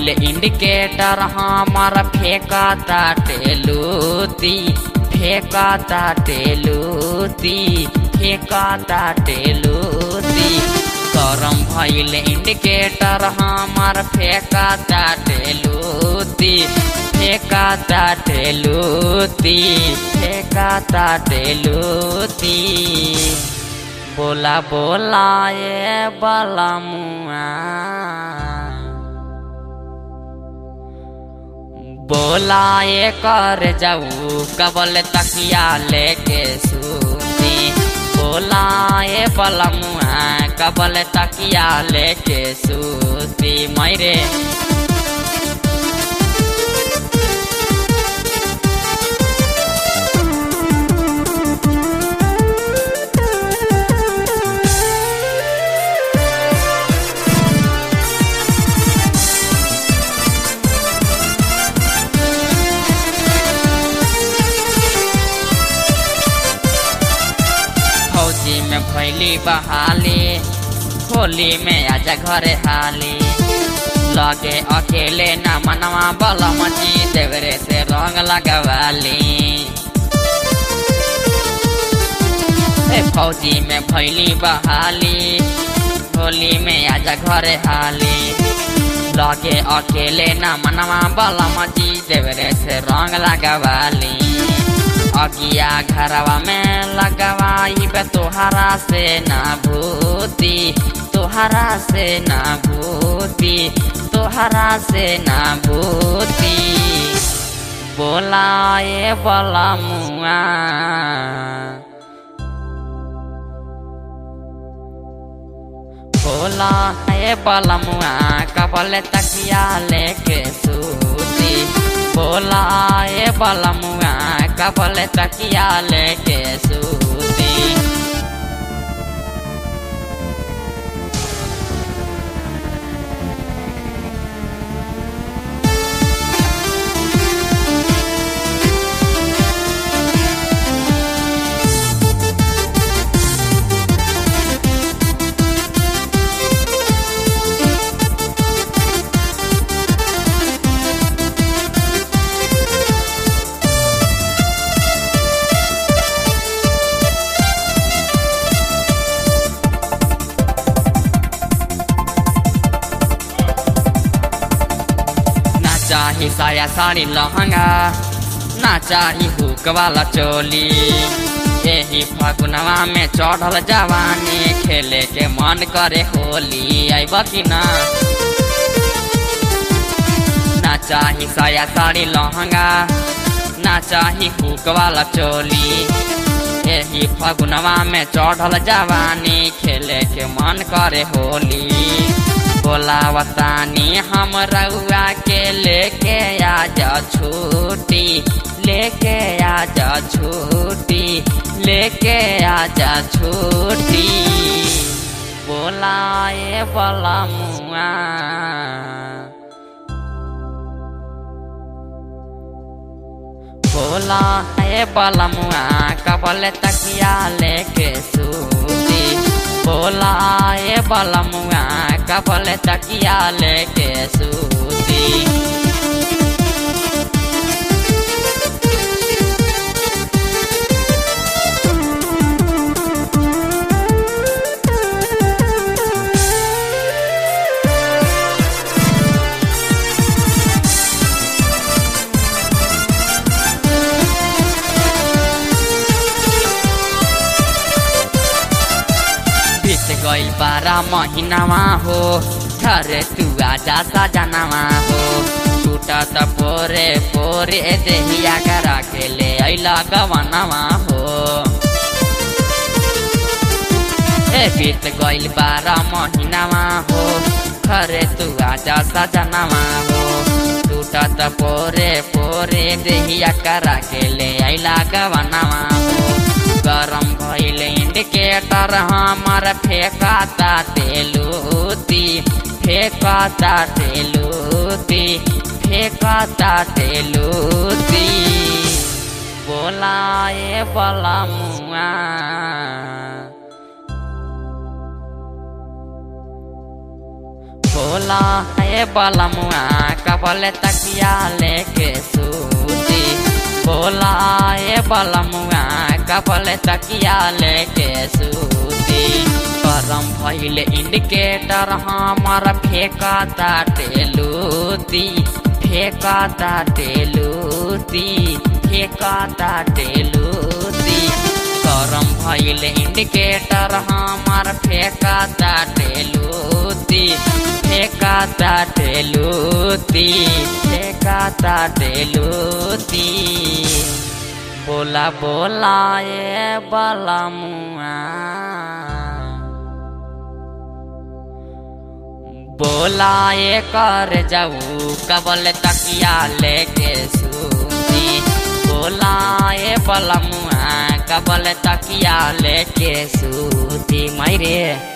भइल इंडिकेटर हमार फेंका टेलूती फेंका टेलूती फेंका टेलूती गरम भइल इंडिकेटर हमार फेंका टेलूती फेंका टेलूती फेंका टेलूती बोला बोला ये बाला मुआ बोला ये कर जाऊ कबल तकिया लेके सूती बोला ये बाला मुआ कबल तकिया लेके सूती मैरे फौजी में भैली बहाली होली में आजा घरे हाली लगे अकेले न मनवा बलम जी देवरे से रंग लगवाली ए फौजी में भैली बहाली होली में आजा घरे हाली लगे अकेले न मनवा बलम जी देवरे से रंग लगवाली अगिया घरवा में लगवाई बे तोहरा से ना भूती तोहरा से ना भूती तोहरा से ना भूती बोलाए बला मुआ बोला है बला मुआ कबल तकिया लेके सूती बोला ये बला मुआ कबल तकिया लेके सूती ना चाही साया साड़ी लहंगा ना चाही हुक वाला चोली यही फगुनवा में चढ़ल जवानी खेले के मन करे होली आइब कि ना ना चाही साया साड़ी लहंगा ना चाही हुक वाला चोली यही फगुनवा में चढ़ल जवानी खेले के मन करे होली बोलावतानी हम रउआ के लेके आज छुट्टी लेके आज छुट्टी लेके आज छुट्टी बोलाए बला मुआ बोला है बला मुआ कबल तकिया लेके सूती बोला है बला मुआ कबल तकिया लेके सूती बीत गइल बारह महीनावा हो घरे तू आजा सजनावा हो टूटा त पोरे पोरे देहिया करा के ले अइला गवनावा हो ए बीत गइल बारह महीनावा हो घरे तू आजा सजनावा हो टूटा त पोरे पोरे देहिया करा के ले अइला गवनावा हो गरम भइल इंडिकेटर हमार फेंकाता तेलूती फेंकाता तेलूती फेंकाता तेलूती बोलाए बला मुआ बोला ए बलमुआ कबल तकिया लेके सूती बोला ए बलमुआ कबल तकिया लेके सूती गरम भइल इंडिकेटर हमार फेंका टेलूती फेंका टेलूती फेंका टेलूती गरम भइल इंडिकेटर हमार फेंका टेलूती फेंका टेलूती फेंका टेलूती बोला बोला ए बलमुआ बोला ये कर जाऊ कबल तकिया लेके सूती बोला ये बलमुआ कबल तकिया लेके सूती मायरे